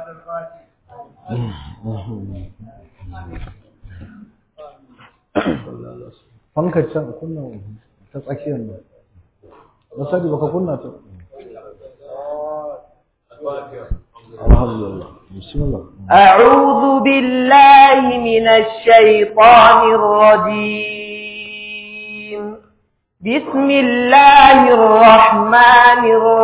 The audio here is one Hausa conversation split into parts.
fanka can kunna ta tsakiyar nan na sani baka kunna ta alhamdulillah bismillah أعوذ بالله من الشيطان الرجيم بسم الله الرحمن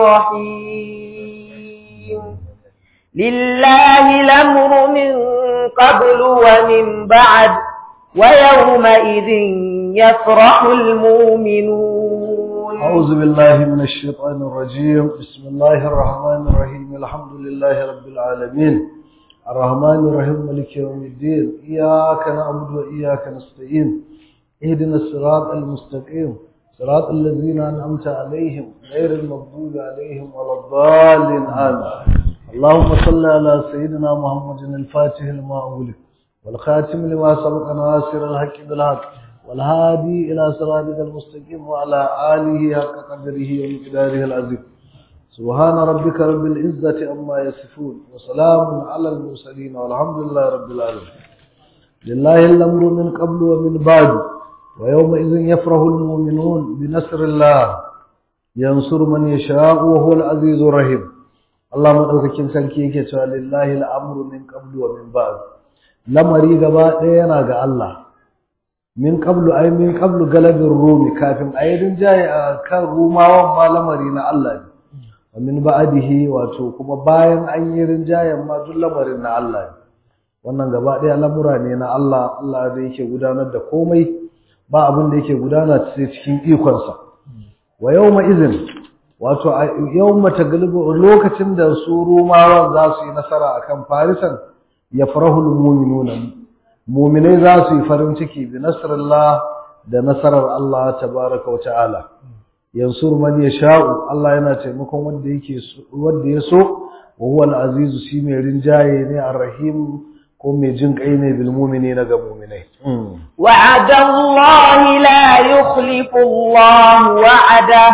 الرحيم لله الأمر من قبل ومن بعد ويومئذ يفرح المؤمنون أعوذ بالله من الشيطان الرجيم بسم الله الرحمن الرحيم الحمد لله رب العالمين الرحمن الرحيم مالك يوم الدين إياك نعبد وإياك نستعين اهدنا الصراط المستقيم صراط الذين أنعمت عليهم غير المغضوب عليهم ولا الضالين آمين اللهم صل على سيدنا محمد الفاتح لما أغلق والخاتم لما سبق ناصر الحق بالحق والهادي إلى صراطك المستقيم وعلى آله حق قدره ومقداره العظيم سبحان ربك رب العزة عما يصفون وسلام على المرسلين والحمد لله رب العالمين لله الأمر من قبل ومن بعد ويومئذ يفرح المؤمنون بنصر الله ينصر من يشاء وهو العزيز الرحيم الله مدaukakin sarki yake cewa lillahi al'amru min qablu wa min ba'd lamari gaba ɗaya yana ga Allah min qablu ay min qablu galabin rumi kafin ayyadin jaye a kan rumawan ma lamari na Allah ne wa min ba'dihi wato kuma bayan an yi rinjayen ma duk lamarin na Allah ne wannan gaba ɗaya lamura ne na Allah Allah da yake gudanar da komai ba abin da yake gudana sai cikin ikonsa wa yawma izin wato yawma taglibu lokacin da su rumawan za su yi nasara akan farisan yafrahul mu'minuna mu'minai za su yi farin ciki bi nasrillah da nasarar Allah tabaraka wa ta'ala yansur man yasha'u Allah yana taimakon wanda yake wanda ya so wa huwa al-azizu shi mai rinjaye ne ar-rahim ko mai jin kai ne bil mu'minina ga mu'minai وعد الله لا يخلف الله وعده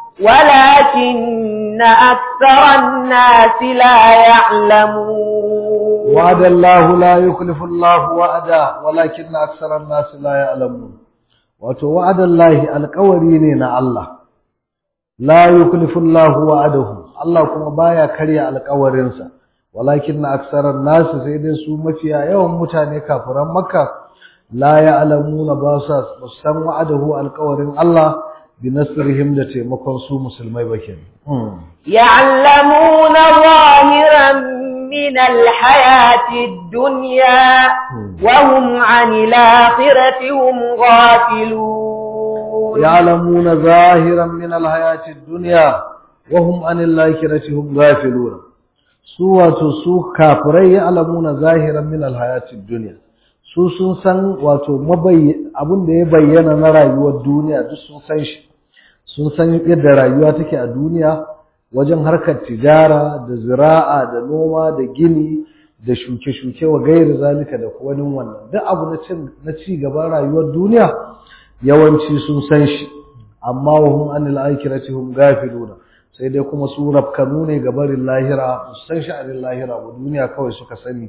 ولكن أكثر الناس لا يعلمون وعد الله لا يخلف الله وعده ولكن أكثر الناس لا يعلمون wato wa'adallahi alƙawari ne na Allah la yukhlifu Allah wa'adahu Allah kuma baya karya alƙawarinsa walakin na aksaran nasu sai dai su mafiya yawan mutane kafiran makka la ya'lamuna ba sa san wa'adahu alƙawarin Allah bi nasrihim da taimakon su musulmai ba kenan يعلمون ظاهرا من الحياة الدنيا وهم عن الآخرة هم غافلون يعلمون ظاهرا من الحياة الدنيا وهم عن الآخرة هم غافلون su wato su kafirai ya alamuna zahiran min alhayatid dunya su sun san wato abin da ya bayyana na rayuwar duniya duk sun san shi sun san yadda rayuwa take a duniya wajen harkar tijara da zira'a da noma da gini da shuke-shuke wa gairi zalika da wani wannan duk abu na cin na ci gaban rayuwar duniya yawanci sun san shi amma wa hum anil akhirati hum gafiluna sai dai kuma su rafkanu ne ga barin lahira san sha'anin lahira ba duniya kawai suka sani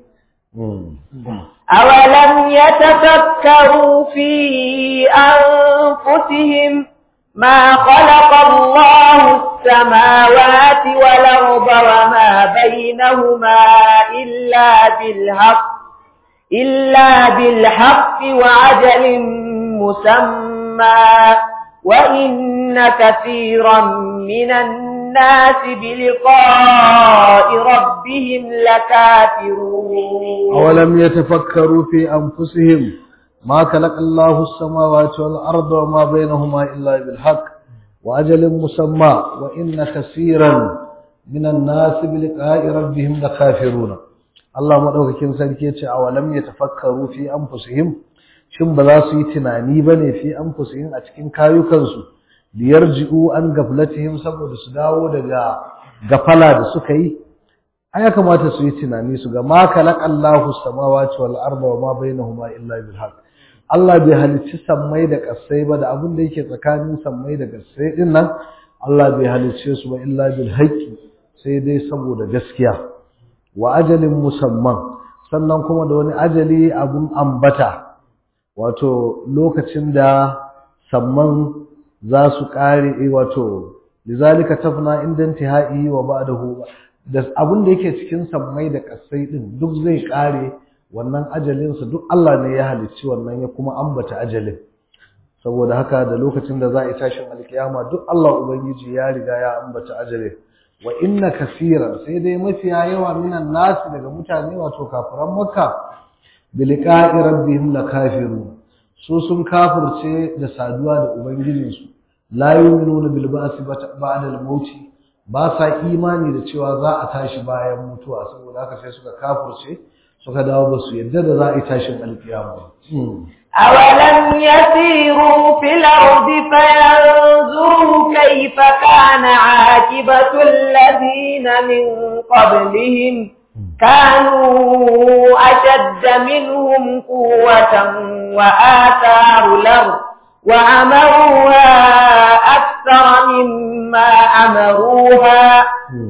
أولم يتفكروا في أنفسهم ما خلق الله السماوات والأرض وما بينهما إلا بالحق إلا بالحق وعجل مسمى وإن كثيرا من الناس بلقاء ربهم لكافرون أولم يتفكروا في أنفسهم ما خلق الله السماوات والأرض وما بينهما إلا بالحق وأجل مسمى وإن كثيرا من الناس بلقاء ربهم لكافرون Allah madaukakin sarki yace awalam yatafakkaru fi anfusihim shin ba za su yi tunani bane fi anfusihim a cikin kayukansu liyarji'u an gaflatihim saboda su dawo daga gafala da suka yi ai ya kamata su yi tunani su ga ma khalaqallahu samawati wal arda wa ma bainahuma illa bil haqq Allah bai halicci sammai da ƙasai ba da abin da yake tsakanin sammai da ƙasai din nan Allah bai halicce su ba illa bil haqqi sai dai saboda gaskiya wa ajalin musamman sannan kuma da wani ajali abun ambata wato lokacin da samman za su kare wato lizalika tafna inda intihai wa ba'dahu da abun da yake cikin sammai da kasai din duk zai kare wannan ajalinsa duk Allah ne ya halicci wannan ya kuma ambata ajalin saboda haka da lokacin da za a yi tashin alkiyama duk Allah ubangiji ya riga ya ambata ajalin wa inna kaseeran sai dai mafiya yawa minan nasi daga mutane wato kafiran makka bi liqa'i rabbihim lakafiru su sun kafirce da saduwa da ubangijinsu la yu'minuna bil ba'si ba'da al-maut ba sa imani da cewa za a tashi bayan mutuwa saboda haka sai suka kafirce suka dawo ba su yadda da za a yi tashin alkiyama أولم يسيروا في الأرض فينظروا كيف كان عاقبة الذين من قبلهم كانوا أشد منهم قوة وآثاروا الأرض وعمروها أكثر مما عمروها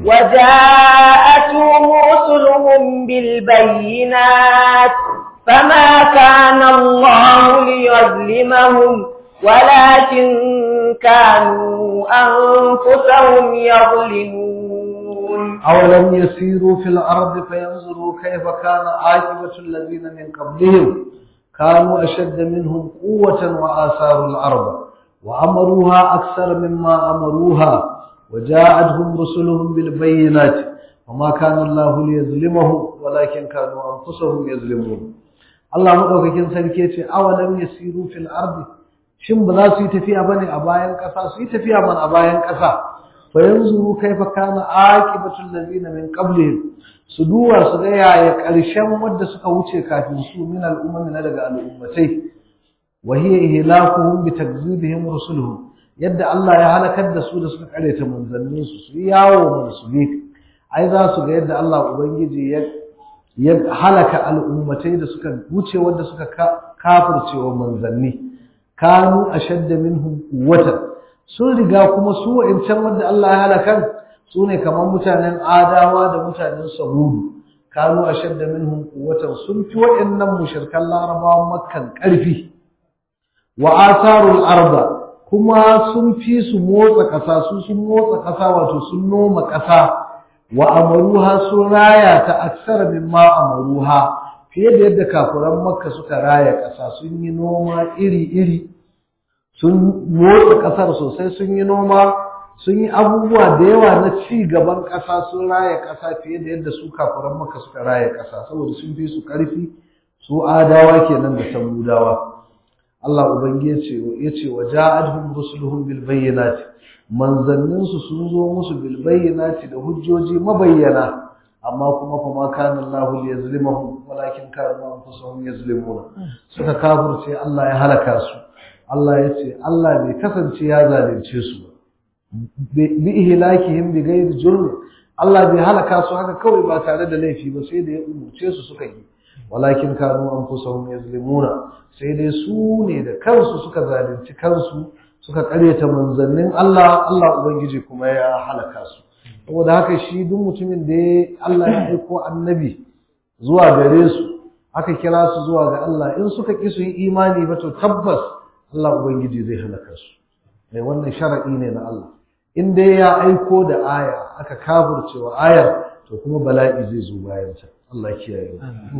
وجاءتهم رسلهم بالبينات فما كان الله ليظلمهم ولكن كانوا أنفسهم يظلمون أولم يسيروا في الأرض فينظروا كيف كان عاقبة الذين من قبلهم كانوا أشد منهم قوة وآثاروا الأرض وأمروها أكثر مما أمروها وجاءتهم رسلهم بالبينات وما كان الله ليظلمهم ولكن كانوا أنفسهم يظلمون Allah madaukakin sarki yace awalam yasiru fil ardi shin ba za su yi tafiya bane a bayan ƙasa su yi tafiya man a bayan ƙasa fa yanzuru kaifa kana aqibatul ladina min qablihim su duba su ga yaya ƙarshen wanda suka wuce kafin su min al'ummi na daga al'ummatai wa hiya ihlakuhum bi takzibihim rusuluhum yadda Allah ya halakar da su da suka kareta manzannin su su yawo man su bi ai za su ga yadda Allah ubangiji ya ya halaka al'ummatai da suka wuce wanda suka kafirce wa manzanni kanu ashadda minhum quwwatan sun riga kuma su wa'incan wanda Allah ya halakan su ne kamar mutanen adawa da mutanen samudu kanu ashadda minhum quwwatan sun fi wa'annan mushrikan larabawan makkan karfi wa atharul arda kuma sun fi su motsa kasa su sun motsa kasa wato sun noma kasa wa amaruha sun raya ta aksara mimma amaruha fiye da yadda kafuran makka suka raya ƙasa sun yi noma iri-iri sun motsa ƙasar sosai sun yi noma sun yi abubuwa da yawa na ci gaban ƙasa sun raya ƙasa fiye da yadda su kafuran makka suka raya ƙasa saboda sun fi su ƙarfi su adawa kenan da samudawa Allah ubangiji ya ce wa ja'adhum rusuluhum bil bayyinati manzanninsu sun zo musu bil bayyinati da hujjoji mabayyana amma kuma fa ma kana Allah liyazlimahum walakin kanu anfusuhum yazlimuna suka kafirce Allah ya halaka su Allah ya ce Allah bai kasance ya zalunce su ba bi ihlakihim bi ghairi jurm Allah bai halaka su haka kawai ba tare da laifi ba sai da ya umurce su suka yi walakin kanu anfusuhum yazlimuna sai dai su ne da kansu suka zalunci kansu suka karyata manzannin Allah Allah ubangiji kuma ya halaka su saboda haka shi duk mutumin da Allah ya aiko annabi zuwa gare su aka kira su zuwa ga Allah in suka ki su yi imani ba to tabbas Allah ubangiji zai halaka su mai wannan shar'i ne na Allah in dai ya aiko da aya aka kafircewa ayar to kuma bala'i zai zo bayan ta Allah kiyaye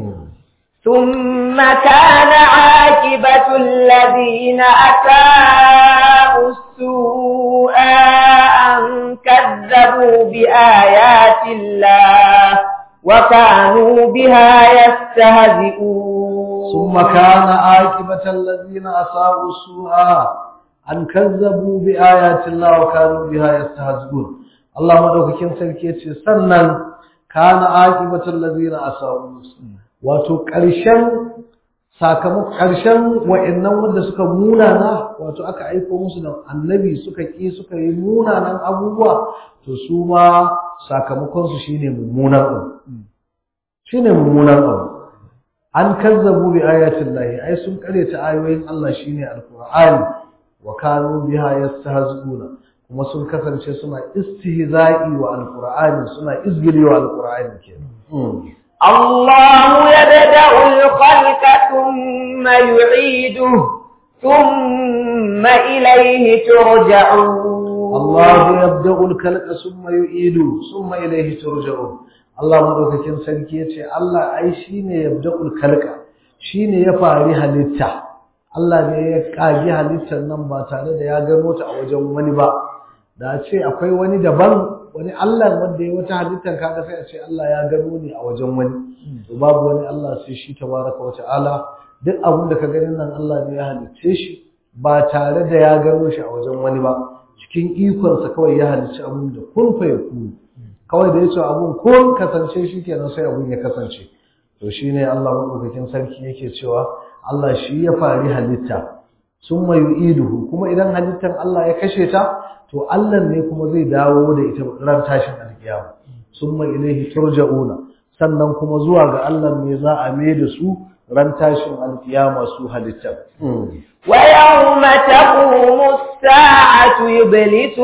ثم كان عاقبة الذين أساءوا السوء أن كذبوا بآيات الله وكانوا بها يستهزئون ثم كان عاقبة الذين أساءوا السوء أن كذبوا بآيات الله وكانوا بها يستهزئون الله مدوكين سلكي سنن كان عاقبة الذين أساءوا السوء wato ƙarshen sakamakon ƙarshen wa'annan wanda suka munana wato aka aiko musu da annabi suka ƙi suka yi munanan abubuwa to su ma sakamakon su shine mummunan abu shine mummunan abu an kazzabu bi ayatin lahi ai sun karyata ayoyin Allah shine alqur'ani wa kanu biha yastahzi'una kuma sun kasance suna istihza'i wa alqur'ani suna izgili wa alqur'ani kenan الله يبدأ الخلق ثم يعيده ثم إليه ترجعون الله يبدأ الخلق ثم يعيده ثم إليه ترجعون Allah madaukakin sarki yace Allah ai shine yabda'ul khalqa shine ya fari halitta Allah ne ya kage halittar nan ba tare da ya gano ta a wajen wani ba da ce akwai wani daban wani Allah wanda ya wata halittar kaga sai a ce Allah ya gano ne a wajen wani to babu wani Allah sai shi tabaraka wa ta'ala duk abin da ka gani nan Allah ne ya halicce shi ba tare da ya gano shi a wajen wani ba cikin ikonsa kawai ya halicci abin da kun fa yakunu kawai da ya ce abun ko kasance shi kenan sai abun ya kasance to shi ne Allah maɗaukakin sarki yake cewa Allah shi ya fari halitta sun mayu iduhu kuma idan halittar Allah ya kashe ta to Allah ne kuma zai dawo da ita ran tashin alkiyama sun mai ilaihi turja'una sannan kuma zuwa ga Allah ne za a mai da su ran tashin alkiyama su halittar ويوم تقوم الساعة يبلس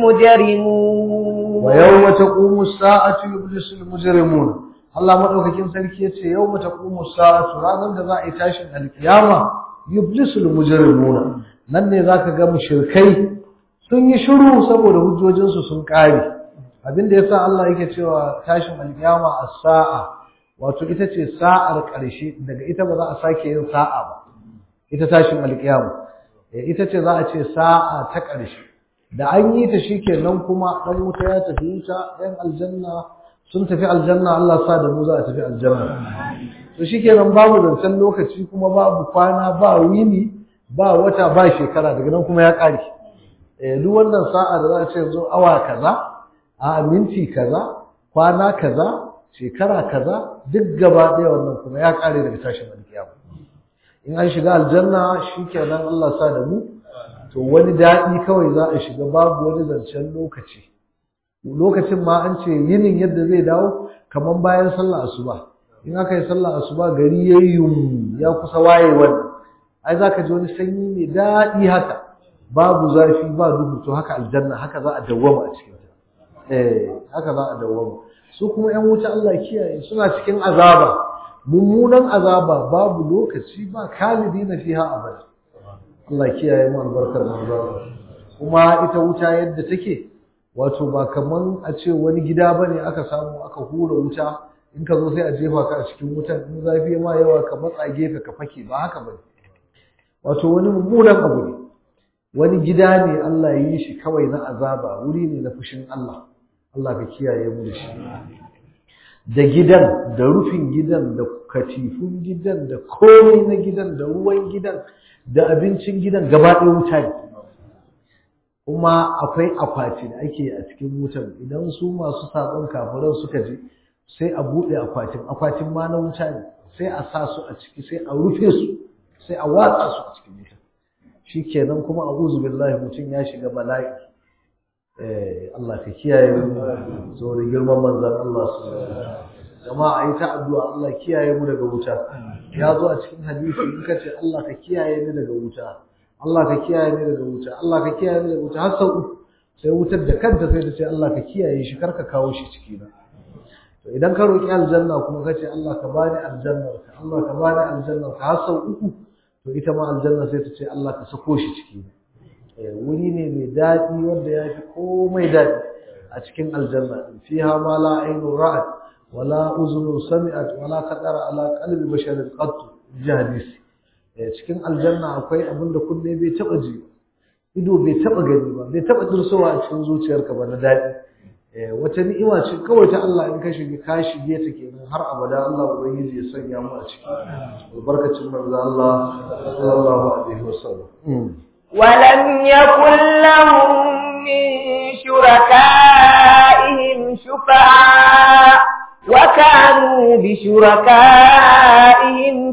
المجرمون ويوم تقوم الساعة يبلس المجرمون Allah madaukakin sarki yace yawma taqumu sa'atu ranar da za a yi tashin alkiyama yublisul mujrimuna nan ne zaka ga mushrikai sun yi shiru saboda hujjojin su sun kare abinda yasa Allah yake cewa tashin alkiyama as-sa'a wato ita ce sa'ar ƙarshe daga ita ba za a sake yin sa'a ba ita tashin alkiyama ita ce za a ce sa'a ta ƙarshe da an yi ta shikenan kuma dan wuta ya tafi wuta ɗan aljanna sun tafi aljanna Allah sa da mu za a tafi aljanna to shikenan babu zancen lokaci kuma babu kwana ba wini ba wata ba shekara daga nan kuma ya ƙare eh duk wannan sa'a da za a ce yanzu awa kaza a minti kaza kwana kaza shekara kaza duk gaba ɗaya wannan kuma ya ƙare daga tashin alkiyama in an shiga aljanna shikenan Allah sa da mu to wani daɗi kawai za a shiga babu wani zancen lokaci lokacin ma an ce yinin yadda zai dawo kamar bayan sallah asuba in aka yi sallah asuba gari ya yi ya kusa waye wannan ai za ka ji wani sanyi mai daɗi haka babu zafi ba duhu to haka aljanna haka za a dawwama a cikin ta eh haka za a dawwama su kuma yan wuta Allah kiyaye suna cikin azaba mummunan azaba babu lokaci ba kalidina fiha abada Allah kiyaye mu albarkar manzo kuma ita wuta yadda take wato ba kaman a ce wani gida bane aka samu aka hura wuta in ka zo sai a jefa ka a cikin wutan in zafi ma yawa ka matsa gefe ka fake ba haka bane wato wani mummunan abu ne wani gida ne Allah ya yi shi kawai na azaba wuri ne na fushin Allah Allah ka kiyaye mu da shi da gidan da rufin gidan da katifun gidan da komai na gidan da ruwan gidan da abincin gidan gaba ɗaya wuta ne kuma akwai akwati da ake a cikin wutan idan su masu saɓon kafiran suka je sai a buɗe akwatin akwatin ma na wuta ne sai a sa su a ciki sai a rufe su sai a watsa su a cikin wutan shi kenan kuma a uzu billahi mutum ya shiga bala'i eh Allah ka kiyaye mu saboda girman manzon Allah su jama'a yi ta addu'a Allah kiyaye mu daga wuta ya zo a cikin hadisi in ka ce Allah ka kiyaye ni daga wuta Allah ka kiyaye ni daga wuta Allah ka kiyaye ni daga wuta har sau uku sai wutar da kanta sai ta ce Allah ka kiyaye shi kar ka kawo shi ciki na to idan ka roki aljanna kuma ka ce Allah ka bani aljanna ka Allah ka bani aljanna ka har sau uku to ita ma aljanna sai ta ce Allah ka sako shi ciki na eh wuri ne mai daɗi wanda ya fi komai daɗi a cikin aljanna fiha ma la ainu ra'at wala uzunu sami'at wala qadara ala qalbi basharin qat jahadis cikin aljanna akwai abin da kunne bai taba ji ido bai taba gani ba bai taba dursowa a cikin zuciyarka ba na dadi wata ni'ima ce kawai ta Allah in ka shige ka shige ta kenan har abada Allah ubangiji ya sanya mu a ciki albarkacin manzo Allah sallallahu alaihi wasallam ولم يكن لهم من شركائهم شفعاء وكانوا بشركائهم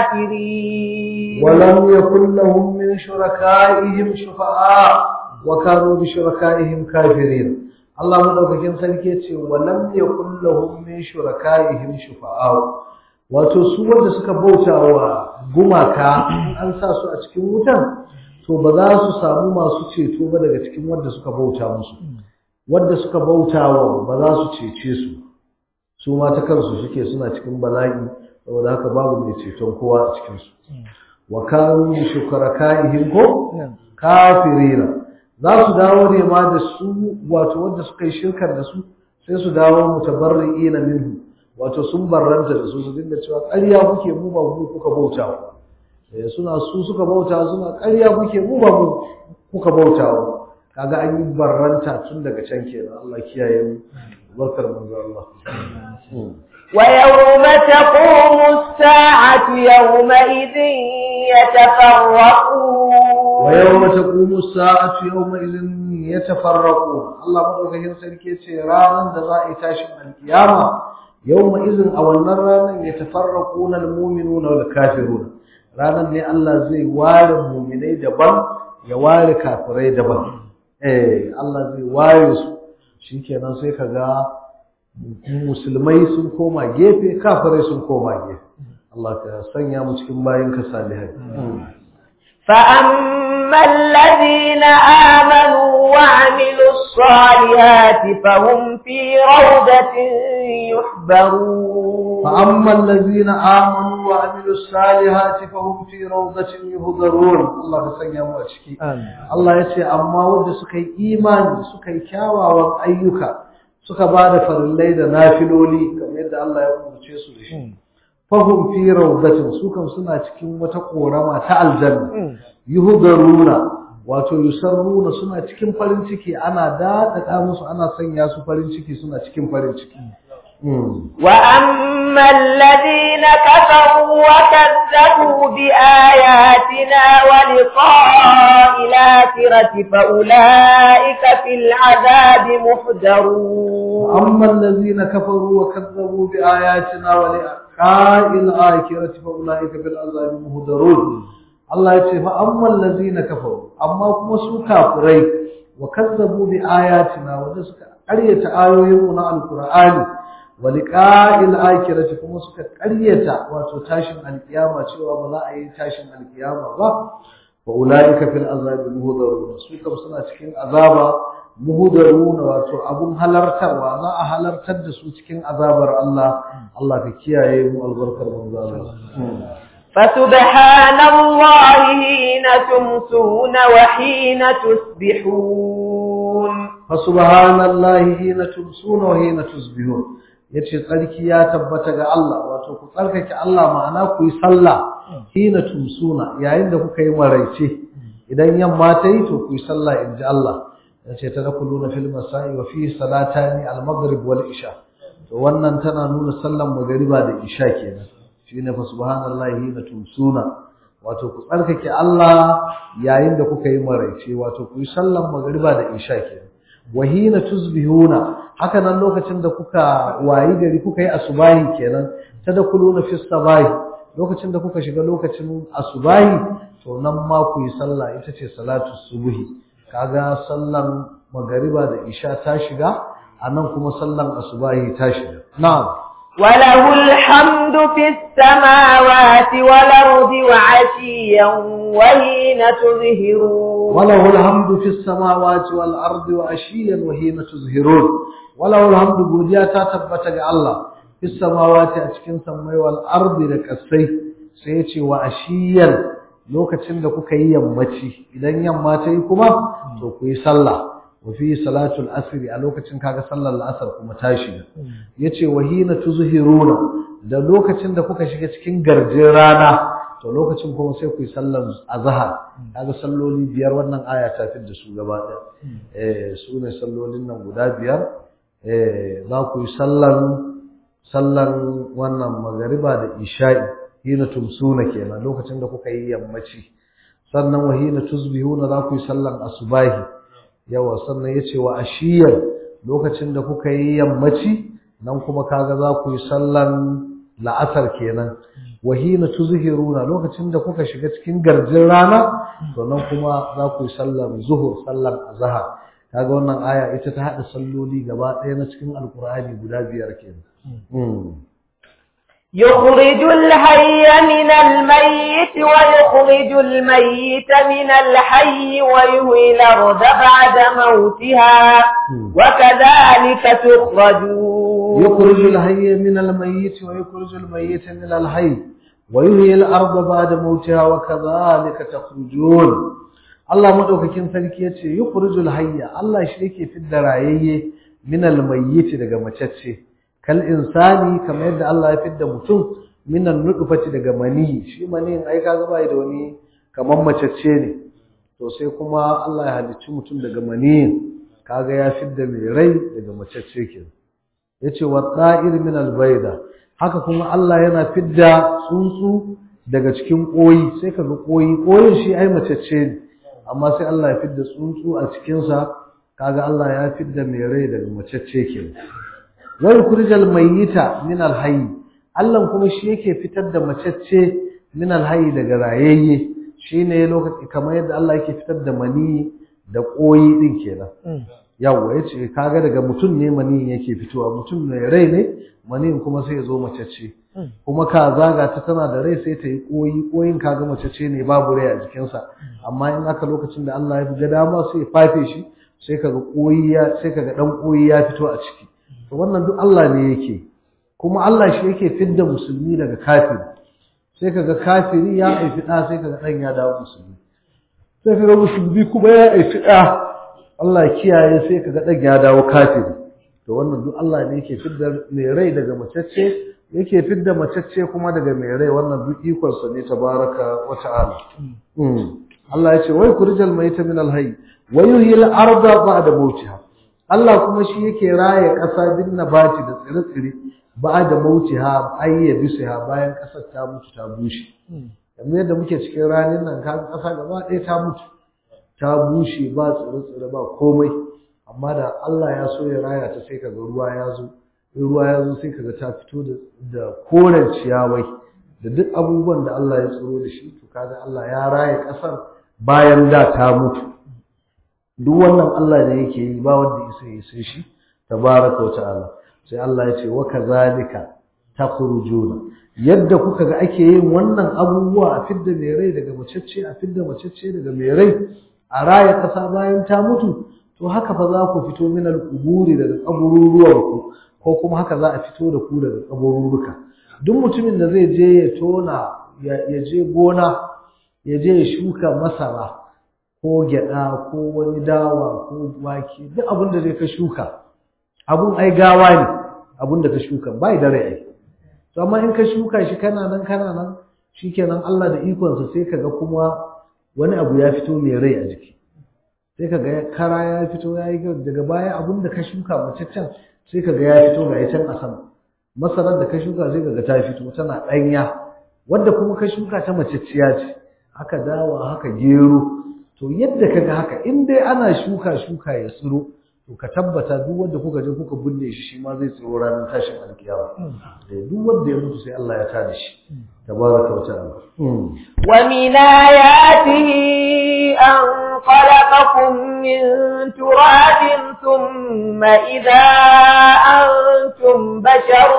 كافرين ولم يكن لهم من شركائهم شفعاء وكانوا بشركائهم كافرين Allah madaukakin sarki yace walam yakul lahum min shurakaihim shufa'a wato su wanda suka bauta wa gumaka an sa su a cikin wutan to ba za su samu masu ceto ba daga cikin wanda suka bauta musu wanda suka bauta wa ba za su cece su su ma ta kansu suke suna cikin bala'i saboda haka babu mai ceton kowa a cikin su wa kanu shukarakaihim ko kafirina za su dawo ne ma da su wato wanda suka yi shirkar da su sai su dawo mutabarri'ina minhu wato sun barranta da su su dinga cewa ƙarya kuke mu ba mu kuka bautawa eh suna su suka bauta suna ƙarya kuke mu ba mu kuka bautawa kaga an yi barranta tun daga can kenan Allah kiyaye mu barkar manzo Allah ويوم تقوم الساعة يومئذ يتفرقون ويوم تقوم الساعة يومئذ يتفرقون الله مدوكين sarki ce ranan da za a yi tashin alkiyama يومئذ a wannan ranan yatafarraquna almu'minuna wal kafiruna ranan ne Allah zai ware mu'minai daban ya ware kafirai daban eh Allah zai ware su shikenan sai kaga musulmai sun koma gefe kafirai sun koma gefe Allah ka sanya mu cikin bayin ka salihai فأما الذين آمنوا وعملوا الصالحات فهم في روضة يحبرون فأما الذين آمنوا وعملوا الصالحات فهم في روضة يهضرون الله كسنيا mu a ciki Allah ya ce amma wanda suka yi imani suka yi kyawawan ayyuka suka ba da farillai da nafiloli kamar yadda Allah ya umarce su da shi fahum fi rawdatin su kam suna cikin wata korama ta aljanna yuhdaruna wato yusarruna suna cikin farin ciki ana dadada musu ana sanya su farin ciki suna cikin farin ciki وأما الذين كفروا وكذبوا بآياتنا ولقاء الآخرة فأولئك في العذاب محضرون أما الذين كفروا وكذبوا بآياتنا ولقاء الآخرة فأولئك في العذاب مهدرون الله يقول فأما الذين كفروا أما كما سو كافرين وكذبوا بآياتنا ودسك قرية آيوين القرآن ولقاء الآخرة كما سك قرية وتتاشم القيامة شوى بلا أي تاشم القيامة فأولئك في العذاب مهدرون سوكم سنة cikin azaba muhudaruna wato abun halartarwa za a halartar da su cikin azabar Allah Allah ka kiyaye mu albarkar manzo Allah فسبحان الله حين تمسون وحين تصبحون فسبحان الله حين تمسون وحين تصبحون yace tsarki ya tabbata ga Allah wato ku tsarkake Allah ma'ana ku yi sallah hina tumsuna yayin da kuka yi maraice idan yamma ta yi to ku yi sallah inji Allah yace tadkhuluna fil masa'i wa fi salatani al-maghrib wal isha to wannan tana nuna sallan magriba da isha kenan shine fa subhanallahi hina tumsuna wato ku tsarkake Allah yayin da kuka yi maraice wato ku yi sallan magriba da isha kenan wa hina tuzbihuna haka nan lokacin da kuka wayi gari kuka yi asubahi kenan tadkhuluna fis sabahi lokacin da kuka shiga lokacin asubahi to nan ma ku yi sallah ita ce salatu subhi kaga sallan magariba da isha ta shiga anan kuma sallan asubahi ta shiga na'am وله الحمد في السماوات والأرض وعشيا وحين تظهرون وله الحمد في السماوات والأرض وعشيا وحين تظهرون وله الحمد godiya ta tabbata ga Allah في السماوات a cikin sammai wal ardi da kasai sai ya ce wa ashiyan lokacin da kuka yi yammaci idan yamma ta yi kuma to ku yi sallah wa fi salatul asr a lokacin kaga sallar la'asar kuma ta shiga yace wa hina tuzhiruna da lokacin da kuka shiga cikin garjin rana to lokacin kuma sai ku yi sallar azhar kaga salloli biyar wannan aya ta fi da su gaba ɗaya eh su ne sallolin nan guda biyar eh za ku yi sallan sallan wannan magariba da isha'i hina tumsuna kenan lokacin da kuka yi yammaci sannan wa hina tuzbihuna za ku yi sallan asubahi yawa sannan yace wa ashiyan lokacin da kuka yi yammaci nan kuma kaga za ku yi sallan la'asar kenan wa hina tuzhiruna lokacin da kuka shiga cikin garjin rana to nan kuma za ku yi sallan zuhur sallan azhar kaga wannan aya ita ta hada salloli gaba ɗaya na cikin alqur'ani guda biyar kenan يخرج الحي من الميت ويخرج الميت من الحي ويهوي الأرض بعد موتها وكذلك تخرجون يخرج الحي من الميت ويخرج الميت من الحي ويحيي الأرض بعد موتها وكذلك تخرجون Allah madaukakin sarki yace yukhrijul hayya Allah shi yake fidda rayayye min almayyit daga macacce kal insani kamar yadda Allah ya fidda mutum min nutfati daga mani shi mani ai kaga bai da wani kamar macacce ne to sai kuma Allah ya halicci mutum daga mani kaga ya fidda mai rai daga macacce kenan yace wa ta'ir min albayda haka kuma Allah yana fidda tsuntsu daga cikin koyi sai kaga koyi koyin shi ai macacce ne amma sai Allah ya fidda tsuntsu a cikin sa kaga Allah ya fidda mai rai daga macacce kenan wa yukhrijal mayyita min alhayy Allah kuma shi yake fitar da macacce min alhayy daga rayayye shine lokaci kamar yadda Allah yake fitar da mani da koyi din kenan yawwa ya ce kaga daga mutum ne mani yake fitowa mutum mai rai ne mani kuma sai ya zo macece kuma ka zaga ta tana da rai sai ta yi koyi koyin kaga macece ne babu rai a jikinsa amma in aka lokacin da Allah ya ga dama sai ya fafe shi sai kaga koyi ya sai kaga dan koyi ya fito a ciki to wannan duk Allah ne yake kuma Allah shi yake fidda musulmi daga kafiri sai kaga kafiri ya aifi da sai kaga dan ya dawo musulmi sai kaga musulmi kuma ya aifi da Allah ya kiyaye sai kaga dan ya dawo kafiri to wannan duk Allah ne yake fidda mai rai daga macece yake fidda macece kuma daga mai rai wannan duk ikon sa ne tabaraka wa ta'ala Allah ya ce wai kurjal mayta min al-hayy wa yuhyi al-arda ba'da mawtiha Allah kuma shi yake raye ƙasa bin nabati da tsire-tsire ba'da mawtiha ayya bisiha bayan ƙasar ta mutu ta bushe kamar yadda muke cikin ranin nan kaga ƙasa gaba ɗaya ta mutu ta bushe ba tsire-tsire ba komai amma da Allah ya so ya raya ta sai kaga ruwa ya zo in ruwa ya zo sai kaga ta fito da da koren ciyawai da duk abubuwan da Allah ya tsoro da shi to kaga Allah ya raya ƙasar bayan da ta mutu duk wannan Allah ne yake yi ba wanda ya sai sai shi tabaraka wa ta'ala sai Allah ya ce wa kazalika takhrujuna yadda kuka ga ake yin wannan abubuwa a fidda mai rai daga macecce a fidda macecce daga mai rai a raya ƙasa bayan ta mutu to haka fa za ku fito min al-quburi daga kabururuwanku ko kuma haka za a fito da ku daga kabururuka duk mutumin da zai je ya tona ya je gona ya je ya shuka masara ko gyada ko wani dawa ko wake duk abin da zai ka shuka abun ai gawa ne abin da ka shuka bai da rai ai to amma in ka shuka shi kana nan kana nan shikenan Allah da ikonsa sai kaga kuma wani abu ya fito mai rai a jiki sai kaga kara ya fito ya yi daga baya abin da ka shuka macaccen sai kaga ya fito ga can a sama masarar da ka shuka sai kaga ta fito tana ɗanya wadda kuma ka shuka ta macacciya ce haka dawa haka gero to yadda kaga haka in dai ana shuka shuka ya tsiro to ka tabbata duk wanda kuka je kuka binne shi shi ma zai tsiro ranar tashin alkiyama da duk wanda ya mutu sai Allah ya tada shi tabaraka wa ta'ala wa min ayatihi an خلقكم من تراب ثم إذا أنتم بشر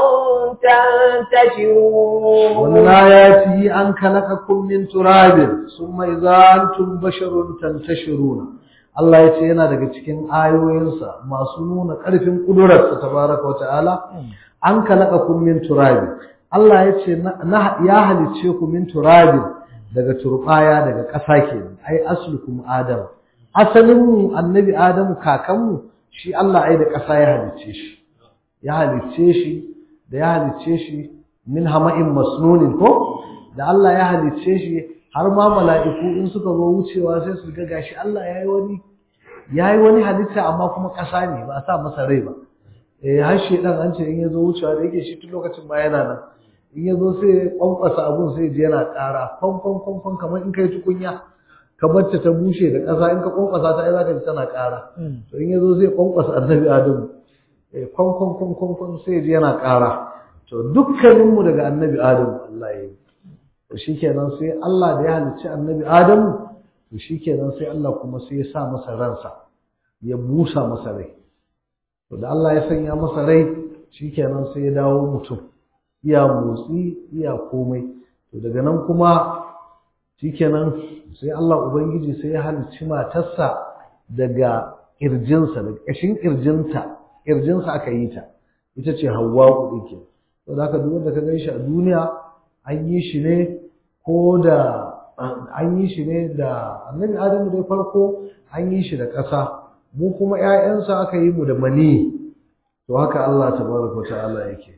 تنتشرون ومن آياته أن خلقكم من تراب ثم إذا أنتم بشر تنتشرون Allah ya ce yana daga cikin ayoyinsa masu nuna ƙarfin ƙudurarsa tabaraka wa ta'ala an kalaka kun min turabi Allah ya ce ya halicce ku min turabin daga turbaya daga ƙasa ke ai aslukum adam asalin mu annabi adamu kakanmu shi Allah ai da ƙasa ya halicce shi ya halicce shi da ya halicce shi min hama'in masnunin ko da Allah ya halicce shi har ma mala'iku in suka zo wucewa sai su ga gashi Allah yayi wani yayi wani halitta amma kuma ƙasa ne ba a sa masa rai ba eh har shedan an ce in ya zo wucewa da yake shi tun lokacin ma yana nan in ya zo sai kwankwasa abun sai ji yana ƙara kwan kwan kwan kwan kamar in kai tukunya ka bacce ta bushe da ƙasa in ka kwankwasa ta ai za ka ji tana ƙara to in ya zo sai kwankwasa annabi adamu eh kwan kwan kwan kwan kwan sai ji yana ƙara to dukkaninmu daga annabi adamu Allah ya yi to shikenan sai Allah da ya halicci annabi adamu to shikenan sai Allah kuma sai ya sa masa ransa ya busa masa rai to da Allah ya sanya masa rai shikenan sai ya dawo mutum iya motsi iya komai to daga nan kuma shikenan sai Allah ubangiji sai ya halicci matarsa daga kirjinsa daga ƙashin kirjinta kirjinsa aka yi ta ita ce hawwa'u din ke to da haka duk wanda ka ganshi a duniya an yi shi ne ko da an yi shi ne da annabi adamu dai farko an yi shi da ƙasa mu kuma ƴaƴansa aka yi mu da mani to haka Allah tabaraka ta'ala yake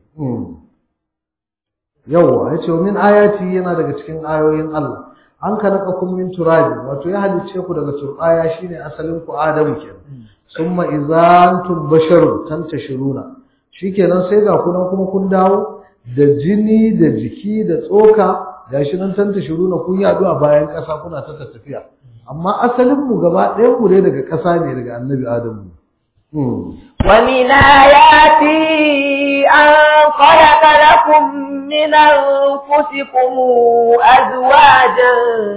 yawwa yace min ayati yana daga cikin ayoyin Allah an kalaqakum min turabi wato ya halice ku daga turbaya shine asalin ku Adamu kenan summa izantum basharun tantashiruna shikenan sai ga kunan kuma kun dawo da jini da jiki da tsoka gashi nan tantashiruna kun yadu a bayan ƙasa kuna ta tafiya amma asalin mu gaba ɗayan mu dai daga ƙasa ne daga annabi Adamu ومن آياته أن خلق لكم من أنفسكم أزواجا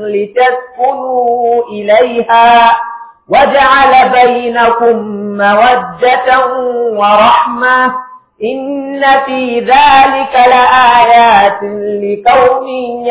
لتسكنوا إليها وجعل بينكم مودة ورحمة إن في ذلك لآيات لقوم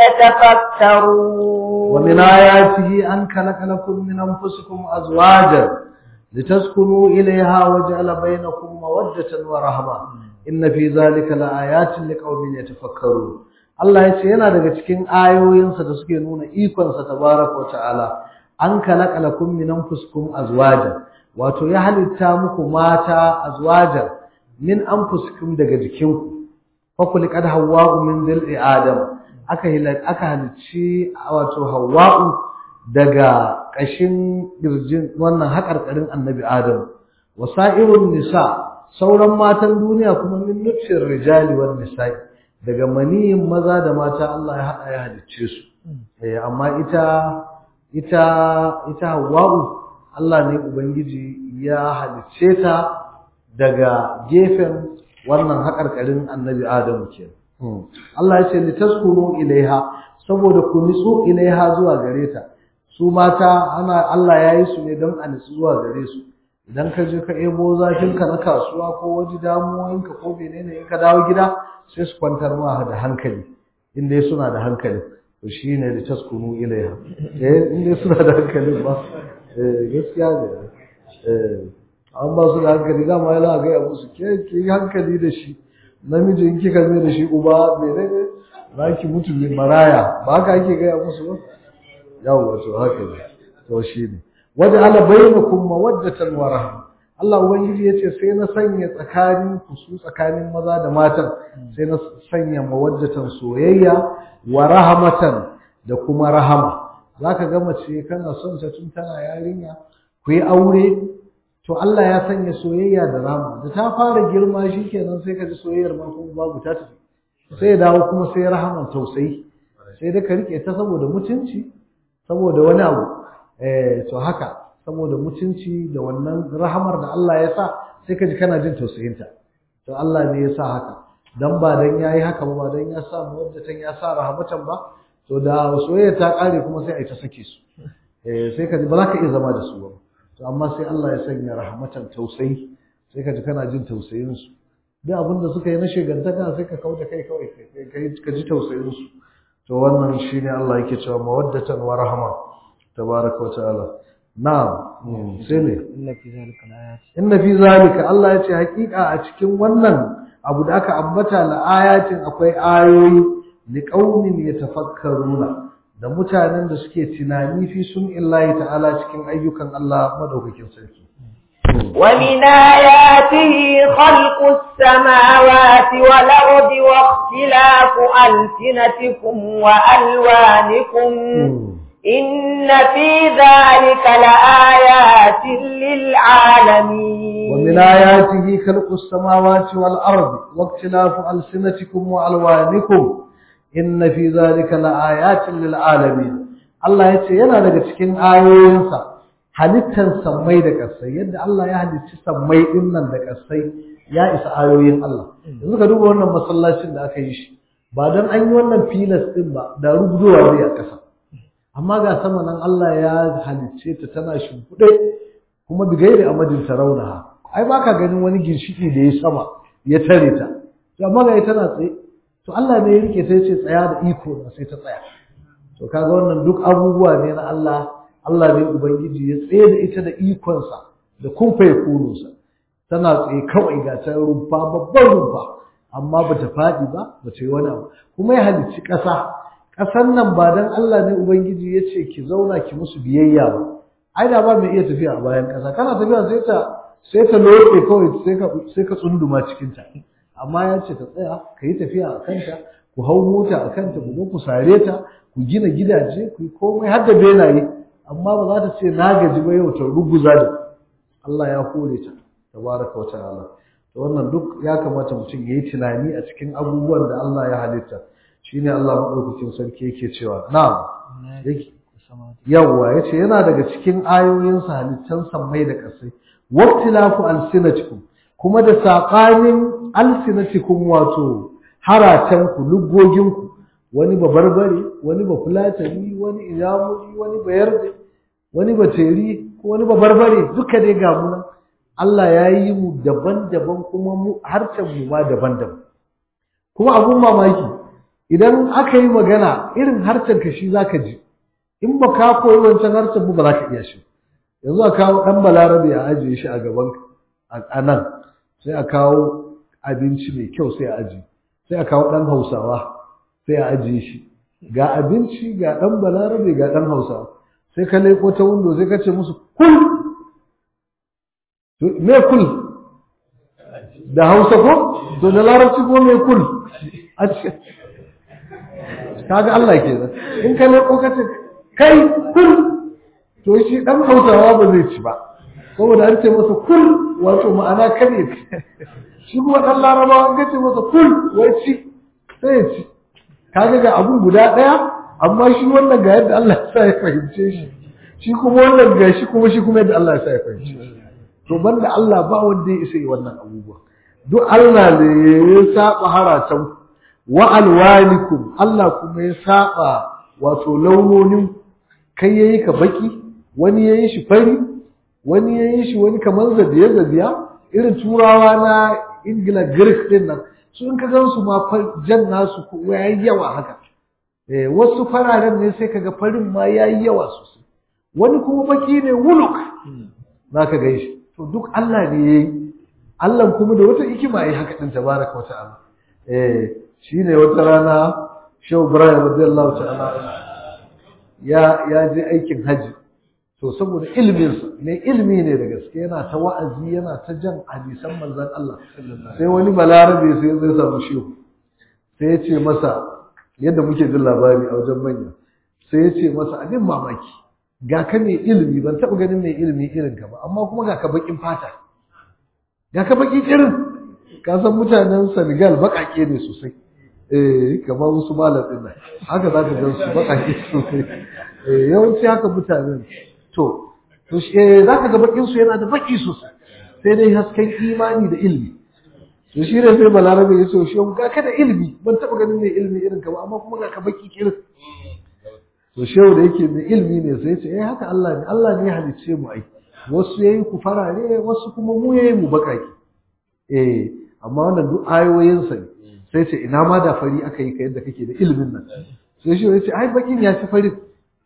يتفكرون ومن آياته أن خلق لكم من أنفسكم أزواجا لتسكنوا إليها وجعل بينكم مودة ورحمة إن في ذلك لآيات لقوم يتفكرون Allah ya ce yana daga cikin ayoyinsa da suke nuna ikonsa tabaraka wa ta'ala an kalaka lakum min anfusikum azwaja wato ya halitta muku mata azwaja min anfusikum daga jikinku fa kuliqad hawwa'u min dhil'i adam aka aka halicci wato hawwa'u daga ƙashin ƙirjin wannan haƙarƙarin annabi Adam wasa'irun nisa sauran matan duniya kuma min nutfin rijali wan nisa'i daga maniyin maza da mata Allah ya haɗa ya halicce su eh amma ita ita ita Hawwa'u Allah ne ubangiji ya halicce ta daga gefen wannan haƙarƙarin annabi Adam kenan Allah ya ce litaskunu ilaiha saboda ku nitsu ilaiha zuwa gare ta su mata ana Allah ya yi su ne don a nitsu zuwa gare su idan ka je ka ebo zafinka na kasuwa ko wani damuwoyinka ko menene in ka dawo gida sai su kwantar ma da hankali in dai suna da hankali to shine da taskunu ilaiha eh in dai suna da hankali ba eh gaskiya ne eh an ba su da hankali dama yana ga ya musu ke ki hankali da shi namiji in kika mai da shi uba menene za ki mutu maraya ba haka ake gaya musu ba yawwa to haka ne to shine waja'ala bainakum mawaddatan wa rahma Allah ubangiji yace sai na sanya tsakanin ku su tsakanin maza da matan sai na sanya mawaddatan soyayya wa rahmatan da kuma rahama zaka ga mace kana son ta tun tana yarinya ku yi aure to Allah ya sanya soyayya da rahama da ta fara girma shikenan sai ka ji soyayyar ma kuma babu ta tafi sai ya dawo kuma sai rahaman tausayi sai da ka rike ta saboda mutunci saboda wani abu eh to haka saboda mutunci da wannan rahamar da Allah ya sa sai ka ji kana jin tausayinta to Allah ne ya sa haka dan ba dan yayi haka ba dan ya sa muwaddatan ya sa rahamatan ba to da soyayya ta kare kuma sai ai ta sake su eh sai ka ji ba za ka iya zama da su ba to amma sai Allah ya sanya rahmatan tausayi sai ka ji kana jin tausayin su duk abin da suka yi na shegantaka sai ka kauda kai kawai ka ji tausayin su to wannan shine Allah yake cewa mawaddatan wa rahma tabaraka wa ta'ala na'am sai ne inna fi zalika ayat inna fi zalika Allah ya ce hakika a cikin wannan abu da aka ambata la ayatin akwai ayoyi li qaumin yatafakkaruna da mutanen da suke tunani fi sun illahi ta'ala cikin ayyukan Allah madaukakin sarki ومن آياته خلق السماوات والأرض واختلاف ألسنتكم وألوانكم إن في ذلك لآيات للعالمين ومن آياته خلق السماوات والأرض واختلاف ألسنتكم وألوانكم إن في ذلك لآيات للعالمين الله يتي yana daga cikin ayoyinsa halittan sammai da ƙasai yadda Allah ya halicci sammai din nan da ƙasai ya isa ayoyin Allah yanzu ka duba wannan masallacin da aka yi shi ba dan an yi wannan filas din ba da rubuwa zai a ƙasa amma ga sama nan Allah ya halicce ta tana shimfiɗe kuma bigairi amadin tarawunaha ai baka ganin wani ginshiki da ya sama ya tare ta to amma ga tana tsaye to Allah ne ya rike sai ce tsaya da iko na sai ta tsaya to kaga wannan duk abubuwa ne na Allah Allah ne ubangiji ya tsaye da ita da ikonsa da kumfa ya kununsa tana tsaye kawai ga ta rumfa babban rumfa amma bata faɗi ba bata yi wani abu kuma ya halicci ƙasa ƙasan nan ba dan Allah ne ubangiji ya ce ki zauna ki musu biyayya ba ai da ba mai iya tafiya a bayan ƙasa kana tafiya sai ta sai ta lotse kawai sai ka sai ka tsunduma cikin ta amma ya ce ta tsaya ka yi tafiya a kanta ku hau mota a kanta ku zo ku sare ta ku gina gidaje ku yi komai har da benaye amma ba za ta ce na gaji ba yau ta ruguza da Allah ya hore ta tabaraka wa ta'ala to wannan duk ya kamata mutum ya yi tunani a cikin abubuwan da Allah ya halitta shine Allah madaukakin sarki yake cewa na'am yawwa yace yana daga cikin ayoyin sa halittan sammai da kasai waqtilafu alsinatikum kuma da saƙanin alsinatikum wato haratanku luggoginku wani ba barbare wani ba fulatani wani iyamuri wani ba yarde wani ba teri ko wani ba barbare duka dai ga mu Allah ya yi mu daban-daban kuma mu harcen mu ma daban-daban kuma abun mamaki idan aka yi magana irin harcen ka shi zaka ji in ba ka koyi wancan harcen mu ba za ka iya shi yanzu a kawo dan balarabe a ajiye shi a gaban a nan sai a kawo abinci mai kyau sai a ajiye sai a kawo dan hausawa sai a ajiye shi ga abinci ga dan balarabe ga dan hausawa sai ka leko ta windo sai ka ce musu kul me kul da hausa ko to da larabci ko me kul a ce kaga Allah kenan in ka leko ka ce kai kul to shi dan hausawa ba zai ci ba saboda an ce masa kul wato ma'ana kare shi kuma dan larabawa an ce masa kul wai ci sai ya ci kaga ga abun guda daya amma shi wannan ga yadda Allah ya sa ya fahimce shi shi kuma wannan ga shi kuma shi kuma yadda Allah ya sa ya fahimce shi to banda Allah ba wanda ya isa yi wannan abubuwa duk Allah ne ya saba haratan wa alwanikum Allah kuma ya saba wato launonin kai yayi ka baki wani yayi shi fari wani yayi shi wani kamar zabiya zabiya irin turawa na Ingila Greek din nan su in ka gan su ma jan nasu ko yayi yawa haka eh wasu fararen ne sai kaga farin ma yayi yawa sosai wani kuma baki ne wuluk zaka ga shi to duk Allah ne yayi Allah kuma da wata hikima yayi haka din tabaraka wa ta'ala eh shine wata rana Shehu Ibrahim radiyallahu ta'ala ya ya je aikin haji to saboda ilminsa mai ilmi ne da gaske yana ta wa'azi yana ta jan hadisan manzon Allah sai wani balarabe sai ya zai samu shehu sai ya ce masa yadda muke jin labari a wajen manya sai ya ce masa abin mamaki ga ka mai ilmi ban taɓa ganin mai ilmi irin ka ba amma kuma ga ka bakin fata ga ka baki irin ka san mutanen Senegal baƙaƙe ne sosai eh kamar wasu malam din nan haka za ka gan su baƙaƙe sosai eh yawanci haka mutanen to to eh zaka ga bakin su yana da baki sosai sai dai hasken imani da ilmi to shi ne sai balarabe ya ce shi ga ka da ilmi ban taba ganin mai ilmi irin ka ba amma kuma ga ka baki kirin to shehu da yake mai ilmi ne sai ya ce eh haka Allah ne Allah ne ya halicce mu ai wasu yayi ku farare wasu kuma mu yayi mu bakaki eh amma wannan duk ayoyin sa ne sai ce ina ma da fari aka yi ka yadda kake da ilmin nan sai shi ya ce ai bakin ya ci farin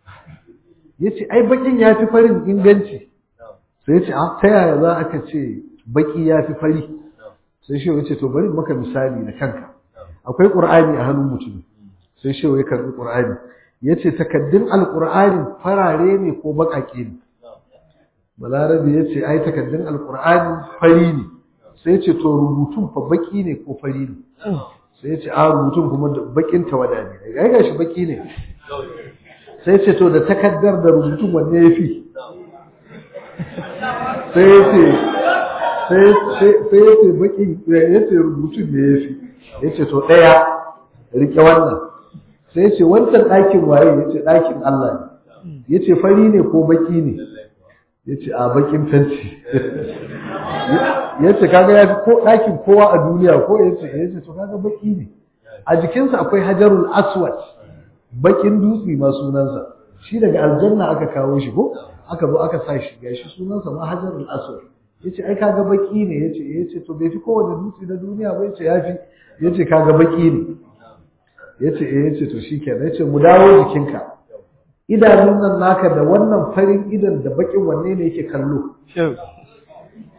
ya ce ai bakin ya fi farin inganci sai ya ce a ta yaya za aka ce baki ya fi fari sai shi ya ce to bari maka misali da kanka akwai ƙur'ani a hannun mutum sai shi ya karɓi ƙur'ani ya ce takaddun alƙur'ani farare ne ko baƙaƙe ne balarabe ya ce ai takaddun alƙur'ani fari ne sai ya ce to rubutun fa baƙi ne ko fari ne sai ya ce a rubutun kuma baƙin tawada ne ga gashi baƙi ne sai ce to da takaddar da rubutun wanne ya fi sai ya ce sai ya ce baki ya ce rubutun ne ya fi ya ce to ɗaya rike wannan sai ya ce wancan ɗakin waye ya ce ɗakin Allah ne ya ce fari ne ko baki ne ya ce a bakin fenti ya ce kaga ya fi ko ɗakin kowa a duniya ko ya ce ya ce to kaga baki ne a jikinsa akwai hajarul aswad bakin dutse ma sunansa shi daga aljanna aka kawo shi ko aka zo aka sa shi gashi sunansa ma hajarul aswad yace ai kaga baki ne yace yace to bai fi kowane dutse na duniya ba yace yafi yace kaga baki ne yace eh yace to shikenan yace mu dawo jikinka idanun nan naka da wannan farin idan da bakin wanne ne yake kallo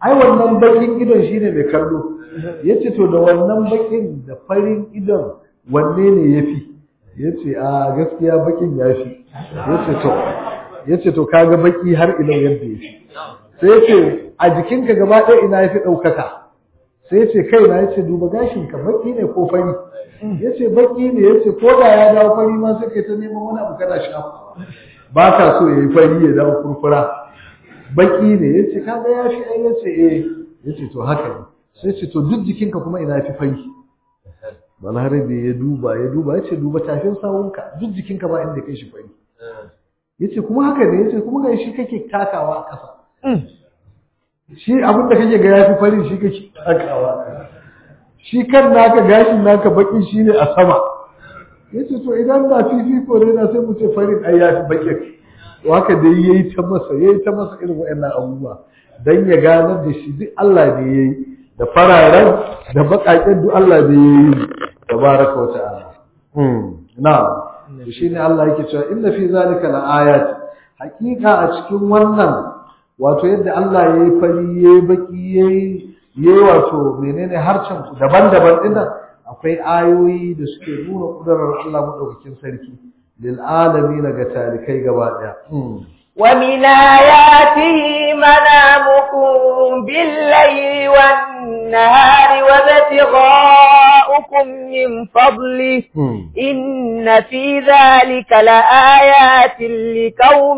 ai wannan bakin idon shine mai kallo yace to da wannan bakin da farin idon wanne ne yafi yace a gaskiya bakin yafi yace to yace to kaga baki har ila yadda yafi sai yace a jikinka gaba ɗaya ina yafi ɗaukaka sai yace kaina yace duba gashinka baki ne ko fari yace baki ne yace ko da ya dawo fari ma sai kai ta neman wani abu kana shafa ba ka so yayi fari ya dawo kurkura baki ne yace kaga ya fi ai yace eh yace to haka ne sai ce to duk jikinka kuma ina fi fari balarabe ya duba ya duba yace duba tafin sawunka duk jikinka ba inda kai shi fari yace kuma haka ne yace kuma ga shi kake takawa a ƙasa shi abin da kake ga ya fi fari shi kake takawa shi kan naka gashin naka baki shine a sama yace to idan ba fifiko ne na sai mu ce farin ai ya fi bakin to haka dai yayi ta masa yayi ta masa irin waɗannan abubuwa dan ya ganar da shi duk Allah ne yayi da fararen da bakaken duk Allah ne yayi tabaraka wa ta'ala hmm na'am shine Allah yake cewa inna fi zalika la'ayat hakika a cikin wannan wato yadda Allah yayi fari yayi baki yayi yayi wato menene harcen ku daban-daban dinnan akwai ayoyi da suke nuna kudarar Allah madaukakin sarki lil alamin ga talikai gaba daya ومن آياته منامكم بالليل والنهار وابتغاؤكم من فضله إن في ذلك لآيات لقوم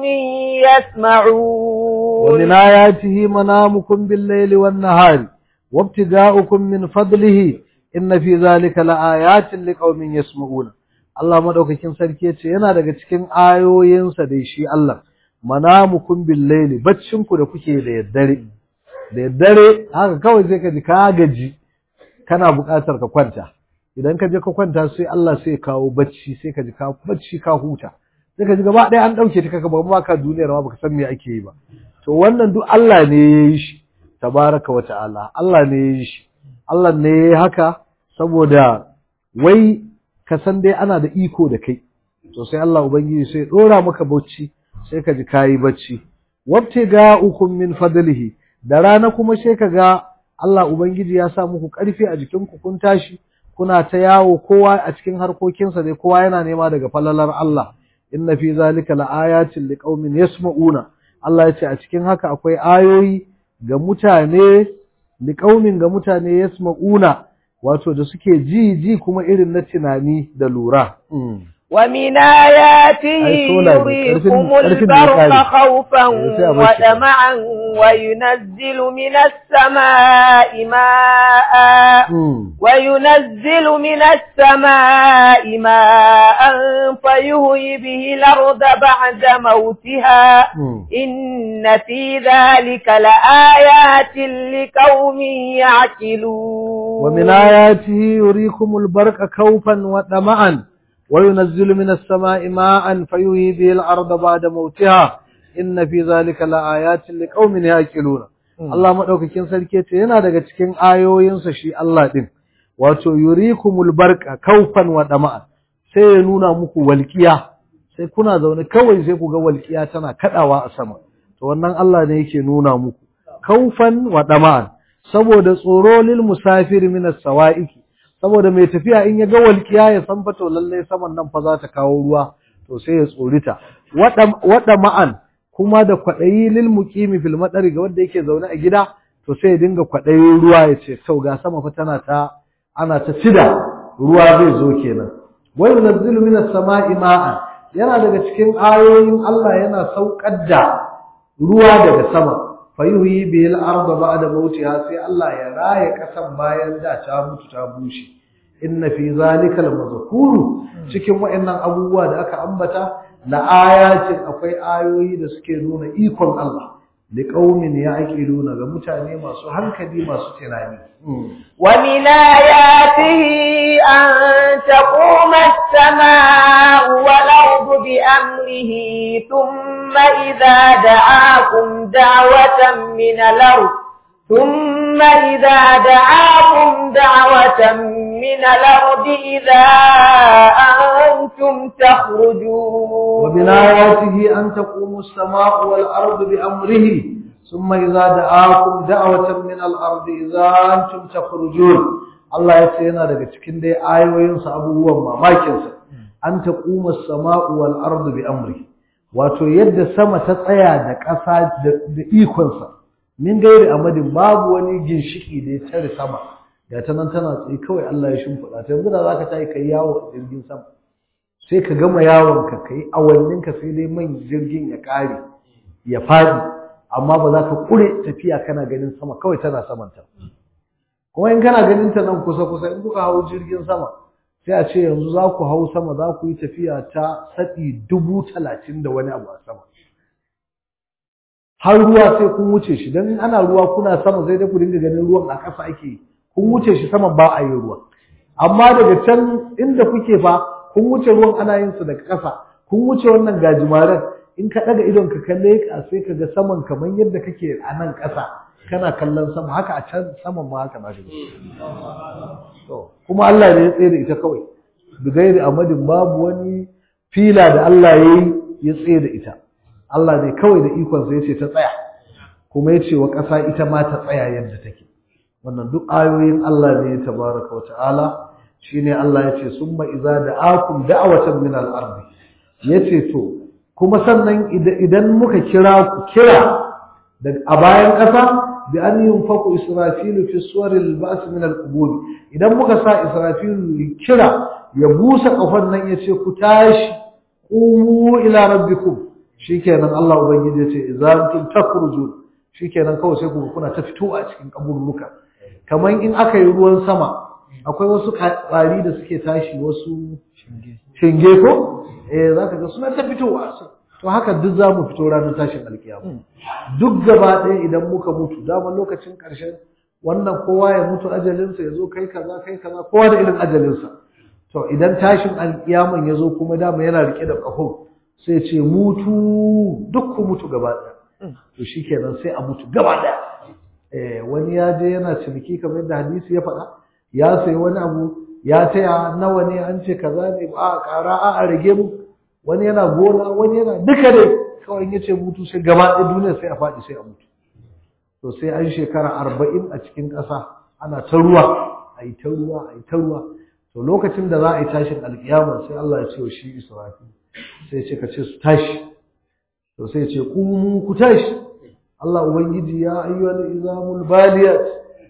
يسمعون ومن آياته منامكم بالليل والنهار وابتغاؤكم من فضله إن في ذلك لآيات لقوم يسمعون Allah madaukakin sarki yace yana daga cikin ayoyinsa da shi Allah manamukum bil layli baccin ku da kuke da daddare da daddare haka kawai sai ka ji ka gaji kana buƙatar ka kwanta idan ka je ka kwanta sai Allah sai kawo bacci sai ka ji ka bacci ka huta sai ka ji gaba ɗaya an ɗauke ta kaka ba ka duniyar ma baka san me ake yi ba to wannan duk Allah ne ya yi shi tabaraka wa ta'ala Allah ne ya yi shi Allah ne ya yi haka saboda wai ka san dai ana da iko da kai to sai Allah ubangiji sai dora maka bacci sai ka ji kayi bacci wabtiga ukum min fadlihi da rana kuma sai ka ga Allah ubangiji ya sa muku karfi a jikin ku kun tashi kuna ta yawo kowa a cikin harkokinsa dai kowa yana nema daga falalar Allah inna fi zalika laayatin liqaumin yasma'una Allah ya ce a cikin haka akwai ayoyi ga mutane liqaumin ga mutane yasma'una wato da suke ji ji kuma irin na tunani da lura ومن آياته يريكم البرق خوفا وطمعا وينزل من السماء ماء وينزل من السماء ماء فيهوي به الأرض بعد موتها إن في ذلك لآيات لقوم يعقلون ومن آياته يريكم البرق خوفا وطمعا وينزل من السماء ماء فيحيي به الأرض بعد موتها إن في ذلك لآيات لقوم يعقلون Allah madaukakin sarki ce yana daga cikin ayoyinsa shi Allah din wato yurikumul barqa kaufan wa dama'a sai ya nuna muku walqiya sai kuna zaune kawai sai ku ga walqiya tana kadawa a sama to wannan Allah ne yake nuna muku kaufan wa dama'a saboda tsoro lil musafir min as-sawa'iki saboda mai tafiya in ya ga walƙiya ya san fa to lalle saman nan fa za ta kawo ruwa to sai ya tsorita wada ma'an kuma da kwaɗayi lil muqimi fil madari ga wanda yake zaune a gida to sai ya dinga kwaɗayin ruwa ya ce to ga sama fa tana ta ana ta cida ruwa zai zo kenan wa yunzilu minas sama'i ma'an yana daga cikin ayoyin Allah yana saukar da ruwa daga sama fayuhi bil arda ba'da mautiha sai Allah ya raye kasan bayan da ta mutu ta bushe inna fi zalika lamazkuru cikin wayannan abubuwa da aka ambata la ayatin akwai ayoyi da suke nuna ikon Allah li qaumin ya'qiluna ga mutane masu hankali masu tunani wa min ayatihi an taquma as-samaa'u wal ardu bi amrihi thumma idha da'akum da'watan min al-ard ثم إذا دعاكم دعوة من الأرض إذا أنتم تخرجون ومن آياته أن تقوم السماء والأرض بأمره summa idza da'akum da'watan min al-ardi idza antum takhrujun Allah ya ce yana daga cikin dai ayoyinsa abubuwan mamakinsa an taquma as-sama'u wal ardu bi amri wato yadda sama ta tsaya da ƙasa da ikonsa min gairi amadin babu wani ginshiki da ya tare sama ga ta nan tana tsaye kawai Allah ya shimfiɗa ta yanzu da zaka tayi kai yawo a jirgin sama sai ka gama yawon ka kai awannin ka sai dai man jirgin ya ƙare ya faɗi amma ba za ka ƙure tafiya kana ganin sama kawai tana samanta kuma in kana ganin ta nan kusa kusa in kuka hau jirgin sama sai a ce yanzu za ku hau sama za ku yi tafiya ta saɗi dubu talatin da wani abu a sama har ruwa sai kun wuce shi don ana ruwa kuna sama sai dai ku dinga ganin ruwan a ƙasa ake yi kun wuce shi sama ba a yi ruwa amma daga can inda kuke fa kun wuce ruwan ana yin su daga ƙasa kun wuce wannan gajimaren in ka ɗaga idon ka kalle ka sai ka ga saman kamar yadda kake a nan ƙasa kana kallon sama haka a can saman ma haka zaka to kuma Allah ne ya tsaye da ita kawai bigairi amadin babu wani fila da Allah ya yi ya tsaye da ita Allah ne kawai da ikon sa yace ta tsaya kuma yace wa ƙasa ita ma ta tsaya yadda take wannan duk ayoyin Allah ne tabaraka wa ta'ala shine Allah yace summa idza da'akum da'watan min al-ardi yace to kuma sannan idan muka kira ku kira a bayan ƙasa bi an yunfaku israfilu fi suwaril ba's min al-qubur idan muka sa israfilu kira ya busa kafan nan yace ku tashi qumu ila rabbikum shikenan Allah ubangiji yace idan takhruju shikenan kawai sai ku kuna ta fito a cikin kaburruka kamar in aka yi ruwan sama akwai wasu ƙwari da suke tashi wasu shinge ko eh zaka ga suna ta fitowa to haka duk za mu fito ranar tashin alkiyama duk gaba ɗaya idan muka mutu dama lokacin ƙarshen wannan kowa ya mutu ajalinsa ya zo kai kaza kai kaza kowa da irin ajalinsa to idan tashin alkiyaman ya zo kuma dama yana rike da ƙaho sai ce mutu duk ku mutu gaba ɗaya to shikenan sai a mutu gaba ɗaya eh wani ya je yana ciniki kamar yadda hadisi ya faɗa ya sayi wani abu ya taya nawa ne an ce kaza ne a ƙara a a rage mu wani yana gona wani yana duka dai kawai ya ce mutu sai gaba ɗaya duniya sai a faɗi sai a mutu to sai an shekara arba'in a cikin ƙasa ana ta ruwa a yi ta ruwa a yi ta ruwa to lokacin da za a yi tashin alƙiyama sai Allah ya ce wa shi Israfil sai ce ka ce su tashi to sai ce ku ku tashi Allah ubangiji ya ayyuhal izamul baliyat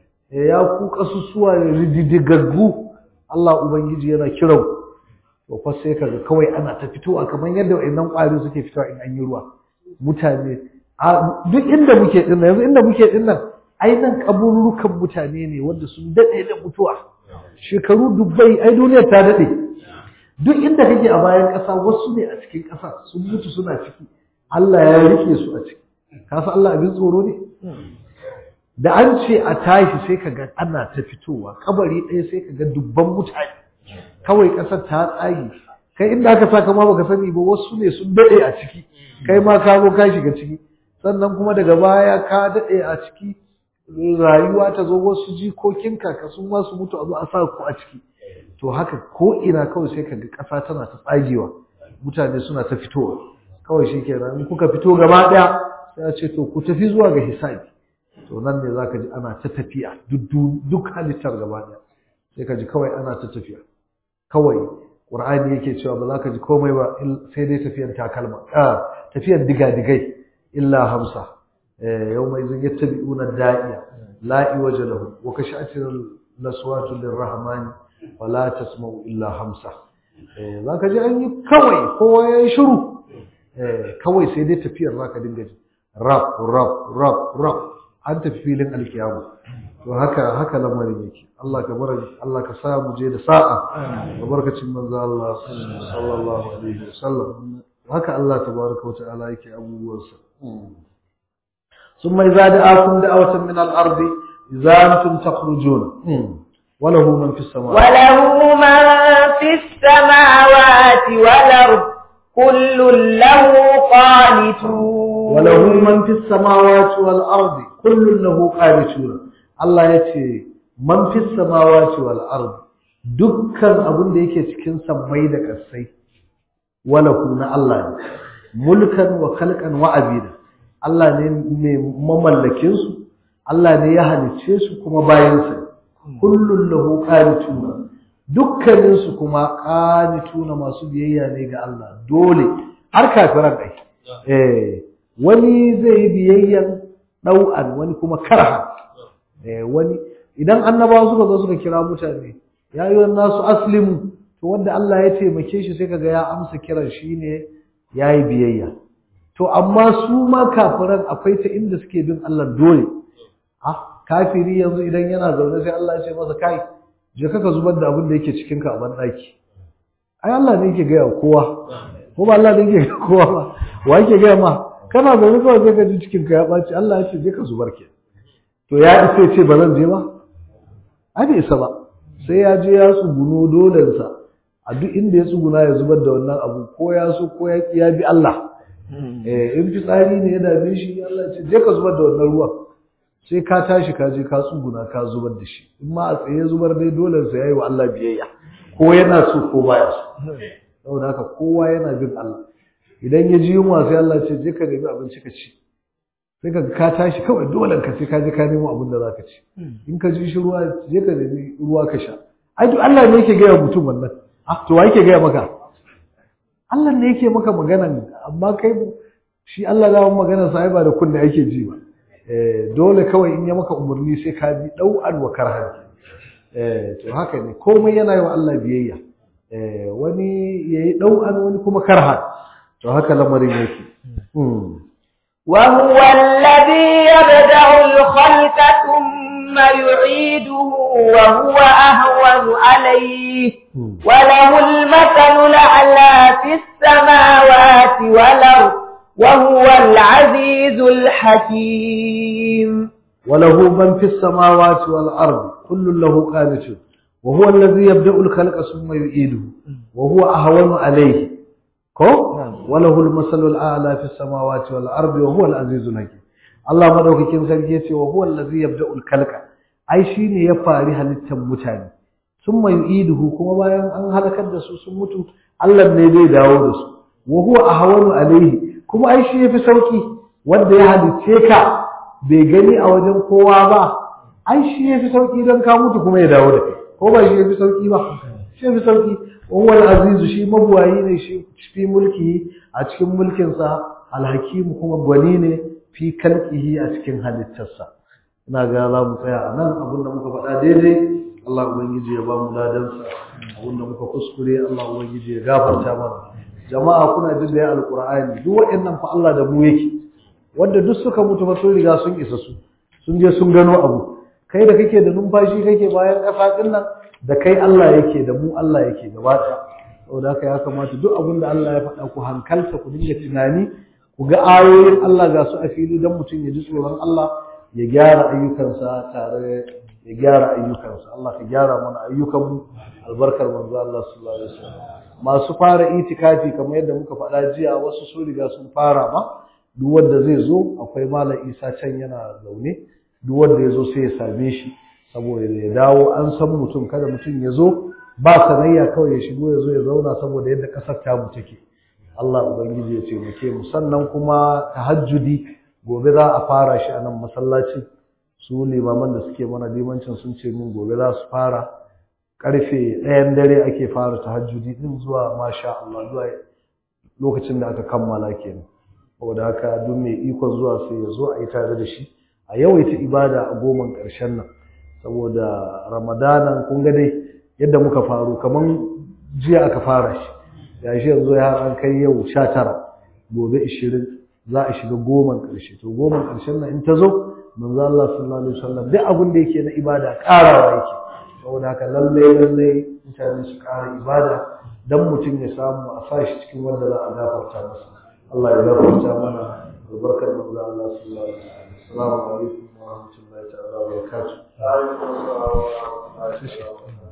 ya ku kasusuwa rididigaggu Allah ubangiji yana kiran to fa sai kaga kawai ana ta fitowa kamar yadda wayannan ƙwari suke fitowa in an yi ruwa mutane duk inda muke din yanzu inda muke din nan ai nan kaburukan mutane ne wanda sun dade da mutuwa shekaru dubbai ai duniya ta dade duk inda kake a bayan ƙasa wasu ne a cikin ƙasa sun mutu suna ciki Allah ya rike su a ciki ka san Allah abin tsoro ne da an ce a tashi sai ka ga ana ta fitowa kabari ɗaya sai ka ga dubban mutane kawai ƙasar ta tsage kai inda aka saka ma baka sani ba wasu ne sun daɗe a ciki kai ma ka zo ka shiga ciki sannan kuma daga baya ka daɗe a ciki rayuwa ta zo wasu jikokinka ka sun ma su mutu a zo a sa ku a ciki to haka ko ina kawai sai ka ga ƙasa tana ta tsagewa mutane suna ta fitowa kawai shi kenan in kuka fito gaba ɗaya sai a ce to ku tafi zuwa ga hisabi to nan ne zaka ji ana ta tafiya duk halittar gaba ɗaya sai ka ji kawai ana ta tafiya kawai qur'ani yake cewa ba za ka ji komai ba sai dai tafiyar takalma ah tafiyar digadigai illa hamsa yawma izin yattabi'una da'iya la iwaja lahu wa kasha'atil laswatu lirrahmani wa la tasma'u illa hamsa za ka ji an yi kawai kowa ya yi shiru kawai sai dai tafiyar za ka dinga ji rap rap rap rap an tafi filin alkiyama to haka haka lamarin yake Allah ka bar Allah ka sa mu je da sa'a da barkacin manzo Allah sallallahu alaihi wasallam haka Allah tabaraka wata'ala yake abubuwansa ثم إذا دعاكم دعوة من الأرض إذا أنتم تخرجون وله من في السماوات وله من في السماوات والأرض كل له قانتون وله من في السماوات والأرض كل له قانتون الله يتي من في السماوات والأرض dukkan abin da yake cikin sammai da ƙasai walahu na Allah ne mulkan wa khalqan wa abida Allah ne mai mamallakin su Allah ne ya halicce su kuma bayan sa kullun lahu qanituna dukkanin su kuma qanituna masu biyayya ne ga Allah dole har kafiran ai eh wani zai yi biyayyan dau'an wani kuma karha eh wani idan annabawa suka zo suka kira mutane ya yi nasu aslimu to wanda Allah ya taimake shi sai kaga ya amsa kiran shi ne ya yi biyayya to amma su ma kafiran akwai ta inda suke bin Allah dole ah kafiri yanzu idan yana zaune sai Allah ya ce masa kai je ka zubar da abin da yake cikin ka a bandaki ai Allah ne yake gaya kowa ko ba Allah ne yake gaya kowa ba wa yake gaya ma kana zaune kawai sai ka ji cikin ka ya ɓaci Allah ya ce je ka zubar ke to ya isa ya ce ba zan je ba ai bai isa ba sai ya je ya tsuguno dolensa a duk inda ya tsuguna ya zubar da wannan abu ko ya so ko ya ya bi Allah eh in fitsari ne ya dame shi Allah ya ce je ka zubar da wannan ruwan sai ka tashi ka je ka tsuguna ka zubar da shi in ma a tsaye zubar dai dolensa yayi wa Allah biyayya ko yana so ko baya so saboda haka kowa yana bin Allah idan ya ji yunwa sai Allah ce je ka nemi abinci ka ci sai ka ka tashi kawai dole ka sai ka je ka nemo abin da zaka ci in ka ji shi ruwa je ka nemi ruwa ka sha ai duk Allah ne yake gaya mutum wannan ah to wa yake gaya maka Allah ne yake maka maganan amma kai shi Allah da maganar sa ai ba da kunne ake ji ba eh dole kawai in ya maka umarni sai ka bi dau'an wa karhan eh to haka ne komai yana yi wa Allah biyayya eh wani yayi dau'an wani kuma karhan to haka lamarin yake وهو الذي يبدأ الخلق ثم يعيده وهو أهون عليه وله المثل الأعلى في السماوات والأرض وهو العزيز الحكيم وله من في السماوات والأرض كل له قانت وهو الذي يبدأ الخلق ثم يعيده وهو أهون عليه ko walahul masalul a'la fis samawati wal ardi wa huwal azizul hakim Allah madaukakin sarki yace wa huwal ladzi yabda'ul khalqa ai shine ya fari halittar mutane summa yu'iduhu kuma bayan an halakar da su sun mutu Allah ne zai dawo da su wa huwa ahwanu alayhi kuma ai shi yafi sauki wanda ya halicce ka bai gani a wajen kowa ba ai shi yafi sauki dan ka mutu kuma ya dawo da kai ko ba shi yafi sauki ba shi yafi sauki وهو العزيز شي مبواyi ne shi fi mulki a cikin mulkin sa alhakim kuma gwani ne fi kalqihi a cikin halittarsa ina ga za mu tsaya a nan abin da muka faɗa daidai Allah ubangiji ya ba mu ladan sa abin da muka kuskure Allah ubangiji ya gafarta mana jama'a kuna jin da ya alqur'ani duk waɗannan fa Allah da mu yake wanda duk suka mutu fa sun riga sun isa su sun je sun gano abu kai da kake da numfashi kake bayan ƙasa ɗin nan da kai Allah yake da mu Allah yake gaba ɗaya saboda haka ya kamata duk abin da Allah ya faɗa ku hankalta ku dinga tunani ku ga ayoyin Allah ga su a fili don mutum ya ji tsoron Allah ya gyara ayyukansa tare ya gyara ayyukansa Allah ka gyara mana ayyukanmu albarkar manzo Allah sallallahu alaihi wasallam masu fara itikafi kamar yadda muka faɗa jiya wasu su riga sun fara ma duk wanda zai zo akwai malam Isa can yana zaune duk wanda ya zo sai ya same shi saboda ya dawo an san mutum kada mutum ya zo ba sanayya kawai ya shigo ya zo ya zauna saboda yadda ƙasar tamu take Allah ubangiji ya taimake mu sannan kuma tahajjudi gobe za a fara shi a nan masallacin su limaman da suke mana limancin sun ce min gobe za su fara karfe ɗayan dare ake fara tahajjudi din zuwa masha Allah zuwa lokacin da aka kammala kenan saboda haka duk mai ikon zuwa sai ya zo a yi tare da shi a yawaita ibada a goman ƙarshen nan saboda ramadanan kun ga dai yadda muka faru kaman jiya aka fara shi gashi yanzu ya an kai yau sha tara gobe ishirin za a shiga goman ƙarshe to goman ƙarshen nan in ta zo manzo Allah sallallahu alaihi wasallam duk abin da yake na ibada ƙarawa yake saboda haka lalle lalle mutane su ƙara ibada dan mutum ya samu a sa shi cikin wanda za a gafarta masa Allah ya gafarta mana albarkar manzo Allah sallallahu alaihi wasallam assalamu alaikum wa rahmatullahi ta'ala wa barakatuh